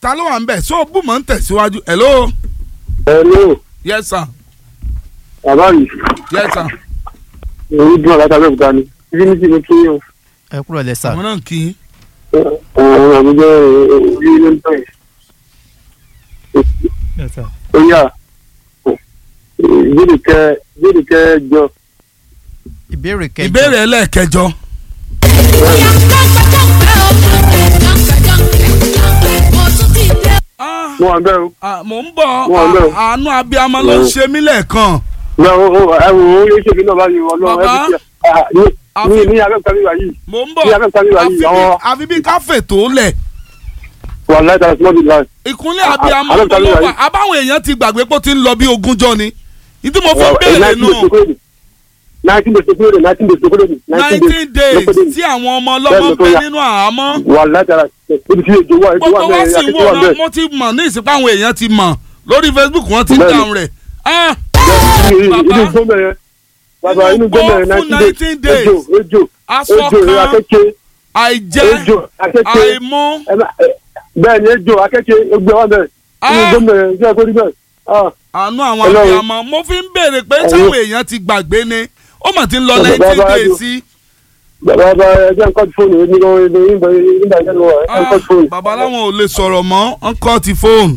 ta ló wà ń bẹ̀ so bùmọ̀ ń tẹ̀síwájú hello hello yes sir bàbá mi yes sir èyí dùn àgbàtà bẹ́ẹ̀ ni ibi ní ti mi kí o ẹ kúrò lẹ sà àwọn náà kì í àwọn àmì jẹ́ orí ilé ń tẹ̀ ó yà ìbéèrè kẹ ìbéèrè kẹ jọ ìbéèrè kẹjọ ìbéèrè ẹlẹ́ẹ̀kẹjọ Ah, mo wà bẹ́ẹ̀ o ah, mò ń bọ̀ Wọ́n lọ. ah, àánú abiyamọ ló ń ṣe mí lẹ́ẹ̀kan ẹ wo ẹ wo ó yẹ ṣèbí náà báyìí ọlọ́run ẹ Bàbá. fi ṣe ní Àfi- ní abẹ́òkúta mi wà yìí mò ń bọ̀ Bí abẹ́òkúta mi wà àfi yìí bí- àwọn àfi bí káfè tó lẹ̀ wà láìta small bit line. ìkúnlẹ̀ abiyamọ Ah, ló Abẹ́òkúta mi wà wà yìí. abáwọn èèyàn ti gbàgbé pé ó ti ń lọ bí ogúnjọ́ ni ìdí mo fi ń béèrè nù nineteen days tó kúrò nineteen days tó kúrò nineteen days tí àwọn ọmọ ọlọ́mọ Bẹ́ẹ̀ ló tó bẹ yá. nínú àhámọ́ wà láìta ibi tí èjò wà èjò gbogbo wà wọn bẹ́ẹ̀ sì ń akẹ́kọ̀ọ́ wà wòran bẹ́ẹ̀ mo ti mọ̀ ní ìsìnkú àwọn èèyàn ti mọ̀ lórí Facebook wọ́n ti ń Bẹ́ẹ̀ni. dáhùn rẹ̀ Ah, inú Bàbá. gbọ́mọ̀ yẹn bàbá Inú inú gbọ́mọ̀ yẹn gbọ́ fún nineteen 19 days days. ejò ejò aṣọ ejò kan akẹ́kẹ́ àìjẹ ejò akẹ́kẹ́ àìmú ẹ má- ẹ- bẹ́ẹ̀ ni ejò akẹ́kẹ́ ẹgbẹ́ wa bẹ́ẹ̀ inú Ah. gbọ́mọ̀ yẹn ṣé ẹ kó rí bẹ́ẹ̀ ah àánú àwọn Ọlọ́run. abiyamọ mo fi ń béèrè pé Ẹ̀yin. sáwọn èèyàn ti gbàgbé ni ó mà ti ń lọ Bàbá, nineteen bàbá, days Adó. sí bàbá bàbá ẹgbẹ́ nǹkan ti fóònù ní nígbà nígbà nígbà ìjẹ́nu wa Ah, nǹkan ti fóònù. bàbá láwọn ò lè sọ̀rọ̀ mọ́ wọ́n kọ́ ti fóònù.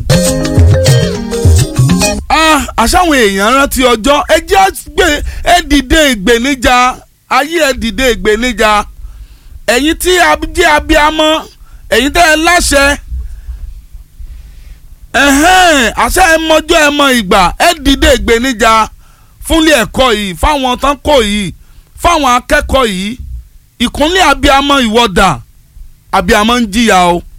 Ah, àṣàwọn èèyàn rántí ọjọ́ ẹ jẹ́ gbé ẹ dìde ìgbéníjà ayé ẹ dìde ìgbéníjà ẹ̀yin tí a jẹ́ abiyamọ ẹ̀yin tẹ́ ẹ láṣẹ ẹ̀hẹ́n àṣẹ ẹ mọjọ́ ẹ mọ ìgbà ẹ dìde ìgbéníjà fúnlé ẹ̀kọ́ yìí fáwọn tán kò yìí fáwọn akẹ́kọ̀ọ́ yìí ìkúnlẹ̀ abiyamọ ìwọ́dà abiyamọ ń jìyà o